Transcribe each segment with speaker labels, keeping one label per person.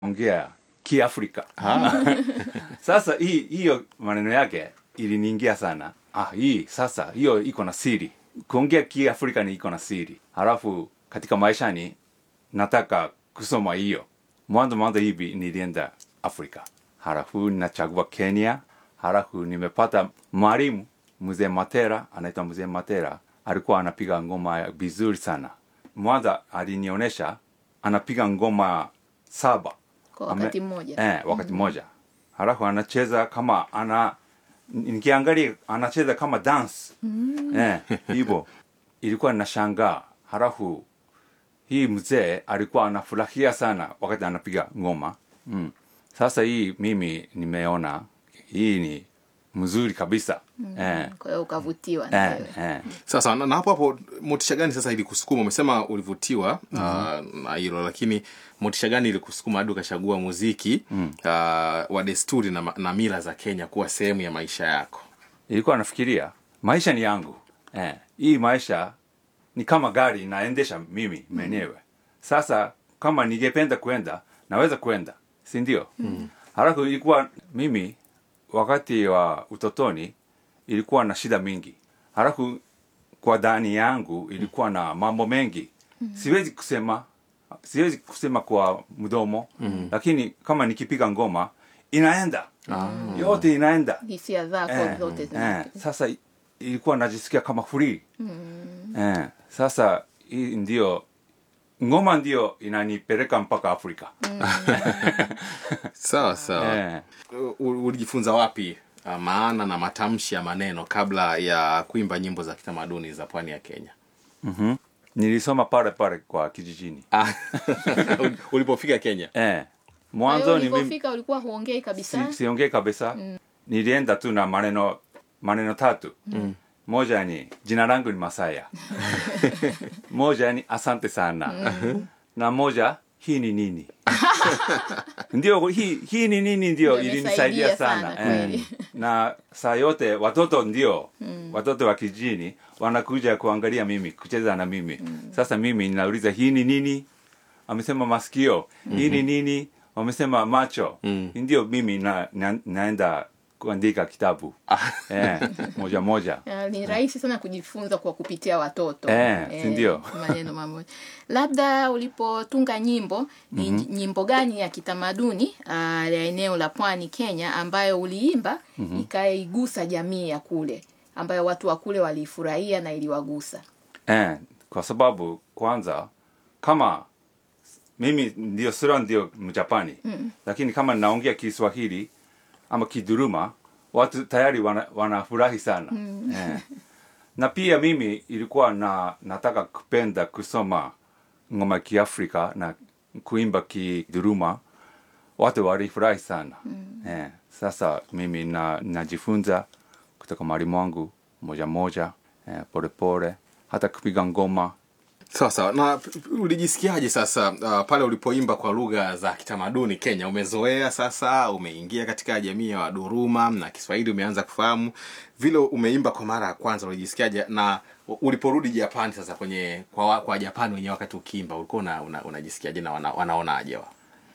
Speaker 1: ongea kiafrika sasa hii hiyo maneno yake iliniingia sana ah hii sasa hiyo iko na siri kuongea kiafrika ni iko na siri halafu katika maishani nataka kusoma hiyo mwanzo mwanzo hivi nilienda afrika halafu nachagua kenya halafu nimepata mwalimu mzee matera anaitwa mzee matera alikuwa anapiga ngoma vizuri sana mwanza alinionyesha anapiga ngoma saba
Speaker 2: kwa wakati mmoja
Speaker 1: eh, wakati mmoja halafu anacheza kama ana nikiangalia anacheza kama dance eh, hivyo ilikuwa nashangaa halafu hii mzee alikuwa anafurahia sana wakati anapiga ngoma mm. sasa hii mimi nimeona hii ni mzuri kabisa eh,
Speaker 2: kwa hiyo ukavutiwa na
Speaker 1: eh,
Speaker 2: wewe
Speaker 1: eh.
Speaker 3: sasa na, na hapo hapo motisha gani sasa ilikusukuma umesema ulivutiwa mm-hmm. na hilo lakini motisha gani ilikusukuma hadi ukachagua muziki mm. uh, wa desturi na, ma- na mila za kenya kuwa sehemu ya maisha yako
Speaker 1: ilikuwa nafikiria maisha ni yangu eh, hii maisha ni kama gari naendesha mimi mwenyewe sasa kama ningependa kwenda naweza kwenda si ndio mm. halafu ilikuwa mimi wakati wa utotoni ilikuwa na shida mingi halafu kwa ndani yangu ilikuwa na mambo mengi siwezi kusema siwezi kusema kwa mdomo mm. lakini kama nikipiga ngoma inaenda yote inaenda
Speaker 2: hisia zako
Speaker 1: Eh,
Speaker 2: zote
Speaker 1: eh,
Speaker 2: zina
Speaker 1: sasa i- ilikuwa najisikia kama free eh, sasa hii ndio ngoma ndio inanipeleka mpaka afrika
Speaker 3: sawa sawa
Speaker 1: eh,
Speaker 3: U- ulijifunza wapi uh, maana na matamshi ya maneno kabla ya kuimba nyimbo za kitamaduni za pwani ya kenya
Speaker 1: nilisoma pale pale kwa kijijini
Speaker 3: Ah, ulipofika kenya
Speaker 1: eh,
Speaker 2: Kwa hiyo
Speaker 1: mwanzo ni mimi
Speaker 2: ulipofika ulikuwa huongei kabisa
Speaker 1: si, siongee kabisa nilienda tu na maneno maneno tatu moja ni jina langu ni masaya moja ni asante sana na moja hii ni nini ndio hii, hii ni nini ndio
Speaker 2: Ndio
Speaker 1: ilinisaidia
Speaker 2: imesaidia
Speaker 1: sana,
Speaker 2: sana,
Speaker 1: eh.
Speaker 2: kweli.
Speaker 1: na saa yote watoto ndio watoto wa kijini wanakuja kuangalia mimi kucheza na mimi sasa mimi ninauliza hii ni nini amesema masikio hii ni nini wamesema macho ndio mimi na, na, naenda kuandika kitabu eh, moja moja
Speaker 2: Ah, ni rahisi sana kujifunza kwa kupitia watoto
Speaker 1: Eh, si ndio?
Speaker 2: maneno mamoja labda ulipotunga nyimbo ni nyimbo gani ya kitamaduni ah, ya eneo la pwani kenya ambayo uliimba ikaigusa jamii ya kule ambayo watu wa kule waliifurahia na iliwagusa
Speaker 1: eh, kwa sababu kwanza kama mimi ndio sura ndio mjapani mm. lakini kama naongea kiswahili ama kiduruma watu tayari wana- wanafurahi sana mm. eh. na pia mimi ilikuwa na nataka kupenda kusoma ngoma ya kiafrika na kuimba kiduruma watu walifurahi sana mm. eh. sasa mimi na najifunza kutoka mwalimu wangu moja moja eh, pole pole hata kupiga ngoma
Speaker 3: sawa sawa na p- p- ulijisikiaje sasa uh, pale ulipoimba kwa lugha za kitamaduni kenya umezoea sasa umeingia katika jamii ya waduruma na kiswahili umeanza kufahamu vile umeimba kwa mara ya kwanza ulijisikiaje na u- uliporudi japani sasa kwenye kwa, wa- kwa japani wenyewe wakati ukiimba ulikuwa una, una, unajisikiaje na wana, wanaonaje wa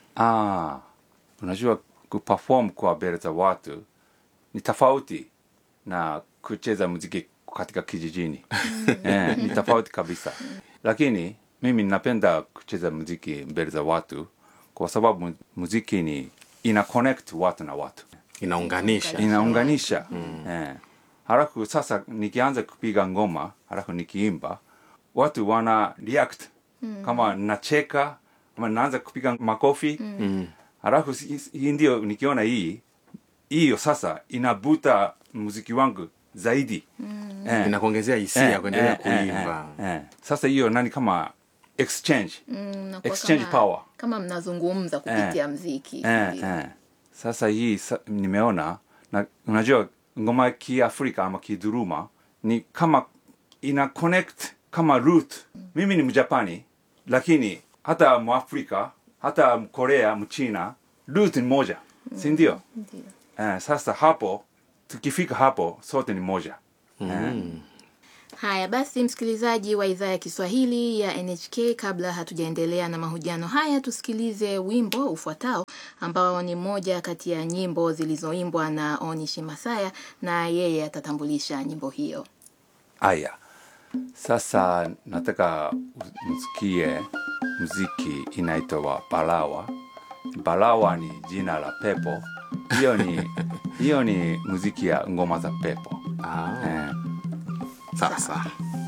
Speaker 1: Ah, unajua kuperform kwa mbele za watu ni tofauti na kucheza muziki katika kijijini eh, ni tofauti kabisa lakini mimi napenda kucheza muziki mbele za watu kwa sababu mu- muziki ni ina connect watu na watu
Speaker 3: inaunganisha
Speaker 1: inaunganisha eh. halafu sasa nikianza kupiga ngoma halafu nikiimba watu wana react kama nacheka ama naanza kupiga makofi halafu si- si- hii ndio nikiona hii hiyo sasa inabuta muziki wangu zaidi eh.
Speaker 3: inakuongezea hisia
Speaker 1: Eh,
Speaker 3: kuendelea
Speaker 1: eh, eh,
Speaker 3: kuimba
Speaker 1: eh, eh. sasa hiyo nani kama exchange
Speaker 2: Mm, nakuwa
Speaker 1: Exchange
Speaker 2: kama,
Speaker 1: power.
Speaker 2: kama mnazungumza kupitia mziki
Speaker 1: eh,
Speaker 2: Ndio.
Speaker 1: eh. sasa hii sa, nimeona na unajua ngoma ya kiafrika ama kiduruma ni kama ina connect kama root mimi ni mjapani lakini hata mwafrika hata mkorea mchina root ni moja si ndio
Speaker 2: Ndio.
Speaker 1: eh, sasa hapo tukifika hapo sote ni moja eh.
Speaker 2: Haya basi, msikilizaji wa idhaa ya Kiswahili ya NHK, kabla hatujaendelea na mahojiano haya, tusikilize wimbo ufuatao ambao ni moja kati ya nyimbo zilizoimbwa na Onishi Masaya, na yeye atatambulisha nyimbo hiyo.
Speaker 1: Aya, sasa nataka msikie muziki inaitwa Balawa. Balawa ni jina la pepo. Hiyo ni hiyo ni muziki ya ngoma za pepo.
Speaker 3: Ah,
Speaker 1: Eh,
Speaker 3: sawa sawa.